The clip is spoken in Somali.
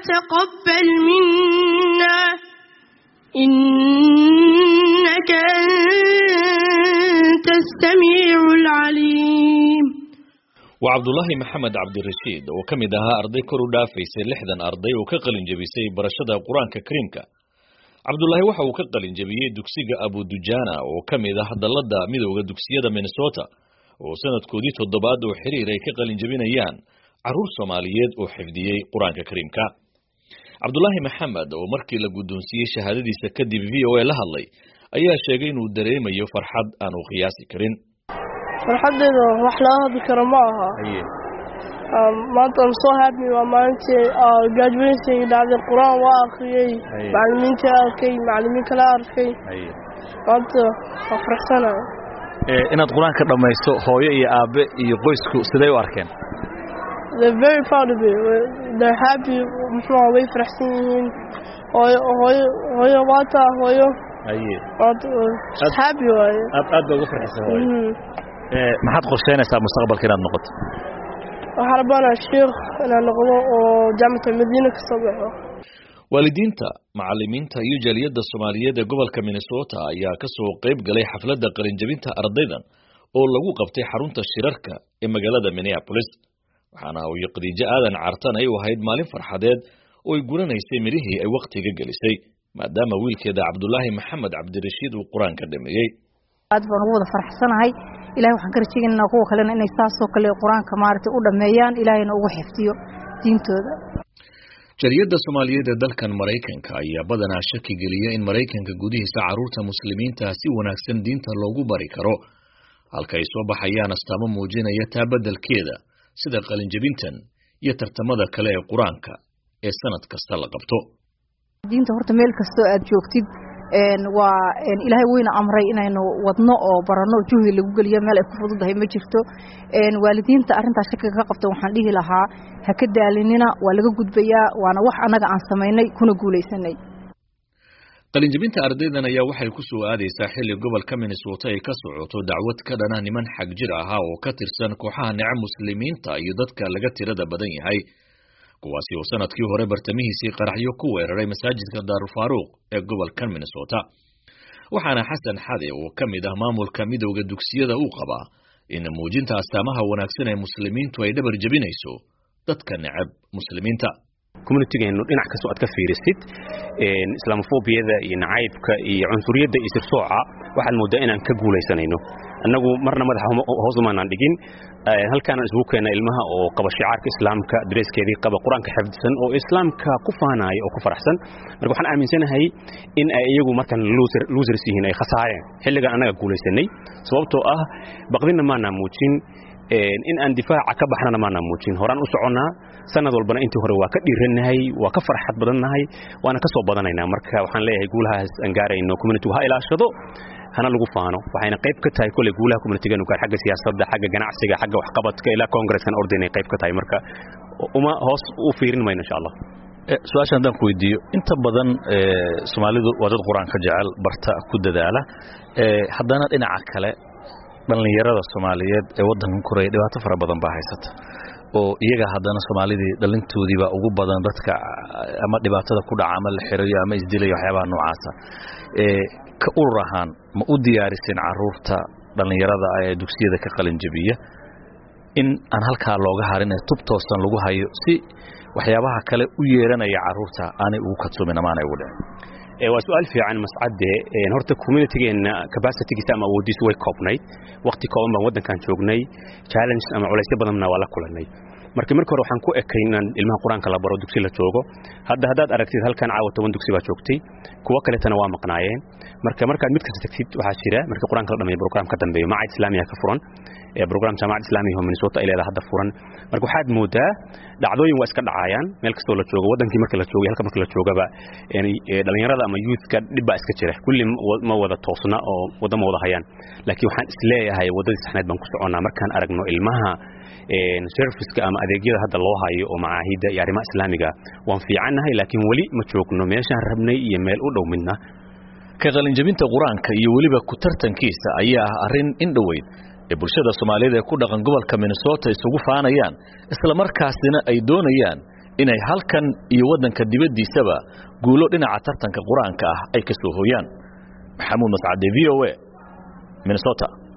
تقبل منا إنك أنت السميع العليم waa cabdulaahi maxamed cabdirashiid oo ka mid ahaa arday kor u dhaafaysay lixdan arday oo ka qalin jebisay barashada qur-aanka kariimka cabdulaahi waxa uu ka qalin jebiyey dugsiga abudujana oo ka mid ah dallada midooda dugsiyada minnesota oo sanadkoodii toddobaad oo xiriir ay ka qalin jebinayaan carruur soomaaliyeed oo xifdiyey qur-aanka kariimka cabdulaahi maxamed oo markii la guddoonsiiyey shahaadadiisa kadib v o a la hadlay ayaa sheegay inuu dareemayo farxad aan uu qiyaasi karin farxaddeeda wax laga hadli karo ma aha maanta am so happy waa maalintii graduation dhacday qur-aan waa akhriyey macalimiinta arkay macalimiin kala arkay maanta waa faraxsanayo inaad qur-aanka dhammaysto hooyo iyo aabe iyo qoysku siday u arkeen they're very proud of it they're happy muxuu way faraxsan yihiin hooyo hooyo hooyo waata hooyo maanta happy waaye aad aad baa uga farxisa hooyo maxaad qorsheynaysaa mustaqbalka inaad noqoto waxaan rabaanaa sheikh inaan noqdo oo jaamacata madiina ka soo baxo waalidiinta macalimiinta iyo jaaliyadda soomaaliyeed ee gobolka minnesota ayaa ka soo qayb galay xafladda qalinjebinta ardaydan oo lagu qabtay xarunta shirarka ee magaalada minneapolis waxaana uu khadiijo aadan cartan ay u ahayd maalin farxadeed oo ay guranaysay midhihii ay wakhtiga gelisay maadaama wiilkeeda cabdulaahi maxamed cabdirashiid uu qur-aanka dhameeyey aad baan ugu wada faraxsanahay ilahay waxaan ka rajaynaynaa kuwa kalena inay saasoo kale qur-aanka maaragtay u dhammeeyaan ilaahayna ugu xifdiyo diintooda jariyadda soomaaliyeed ee dalkan maraykanka ayaa badanaa shaki geliya in maraykanka gudihiisa carruurta muslimiinta si wanaagsan diinta loogu bari karo halka ay soo baxayaan astaamo muujinaya taa beddelkeeda sida qalinjebintan iyo tartamada kale ee qur-aanka ee sanad kasta la qabto diinta horta meel kastoo aad joogtid waa ilaahay weyna amray inaynu wadno oo baranno juhdi lagu geliyo meel ay ku fududahay ma jirto waalidiinta arrintaas shakiga ka qabta waxaan dhihi lahaa ha ka daalinina waa laga gudbayaa waana wax annaga aan samaynay kuna guulaysanay qalinjebinta ardaydan ayaa waxay ku soo aadaysaa xilli gobolka minnesota ay ka socoto dacwad ka dhana niman xag jir ahaa oo ka tirsan kooxaha nece muslimiinta iyo dadka laga tirada badan yahay kuwaasi oo sanadkii hore bartamihiisii qaraxyo ku weeraray masaajidka daarulfaaruuq ee gobolkan minnesota waxaana xasan xade oo ka mid ah maamulka midowda dugsiyada uu qabaa in muujinta astaamaha wanaagsan ee muslimiintu ay dhabar jebinayso dadka necab muslimiinta communitigeenu dhinac kastoo aad ka fiirisid islaamofobiyada iyo nacaybka iyo cunsuriyadda iyo sirsooca waxaad mooddaa inaan ka guulaysanayno annagu marna madaxa hoos umaanaan dhigin halkaanaan isugu keenna ilmaha oo qaba shicaarka islaamka dareeskeedii qaba qur-aanka xifdisan oo islaamka ku faanaaya oo ku faraxsan marka waxaan aaminsanahay in ay iyagu markan losers yihiin ay khasaareen xilligan annaga guulaysanay sababtoo ah baqdinna maanaa muujin in aan difaaca ka baxnana maanaa muujin horaan u soconnaa sanad walbana intii hore waa ka dhiirannahay waa ka farxad badannahay waana ka soo badanaynaa marka waxaan leeyahay guulahaas aan gaarayno communitigu ha ilaashado hana lagu faano waxayna qayb ka tahay kolley guulaha communitigeenu gaar xagga siyaasadda xagga ganacsiga xagga waxqabadka ilaa congresskan ordayn ay qayb ka tahay marka uma hoos u fiirin mayno insha allah su-aasha haddaan ku weydiiyo inta badan soomaalidu waa dad qur-aanka jecel barta ku dadaala haddana dhinaca kale dhallinyarada soomaaliyeed ee waddankan koraya dhibaato fara badan baa haysata oo iyaga haddana soomaalidii dhalintoodiibaa ugu badan dadka ama dhibaatada ku dhaca ama la xirayo ama isdilayo waxyaabaha noocaasa ka urur ahaan ma u diyaariseen caruurta dhallinyarada ee dugsiyada ka qalinjabiya in aan halkaa looga harin ee tub toosan lagu hayo si waxyaabaha kale u yeeranaya caruurta aanay ugu kadsumin amaanay ugu dhicin waa su-aal fiican mascadde horta communitygeenna capacitigiisa ama awooddiisu way koobnayd wakhti kooban baan waddankan joognay challenge ama culaysyo badanna waa la kulannay marka marka hore waxaan ku ekay inaan ilmaha qur-aanka la baro dugsi la joogo hadda haddaad aragtid halkan caawa toban dugsi baa joogtay kuwo kaletana waa maqnaayeen marka markaad mid kasta tagtid waxaa jira marka qur-aanka la dhameeyo program ka dambeeyo macad islaamiya ka furan program jaamacad islaamiya oo minnesota ay leedahay hadda furan marka waxaad moodaa dhacdooyin waa iska dhacayaan meel kastoo la joogo waddankii marka la joogay halka marka la joogaba dhalinyarada ama youthka dhib baa iska jira kulli ma wada toosna oo wadda ma wada hayaan laakiin waxaan isleeyahay waddadii saxneed baan ku soconnaa markaan aragno ilmaha serviceka ama adeegyada hadda loo hayo oo macaahidda iyo arrimaha islaamiga waan fiicannahay laakiin weli ma joogno meeshaan rabnay iyo meel u dhow midna ka qalinjabinta qur-aanka iyo weliba ku tartankiisa ayaa ah arrin in dhoweyd ee bulshada soomaaliyeed ee ku dhaqan gobolka minnesota isugu faanayaan isla markaasina ay doonayaan inay halkan iyo waddanka dibaddiisaba guulo dhinaca tartanka qur-aanka ah ay ka soo hooyaan maxamuud mascade v o a minnesota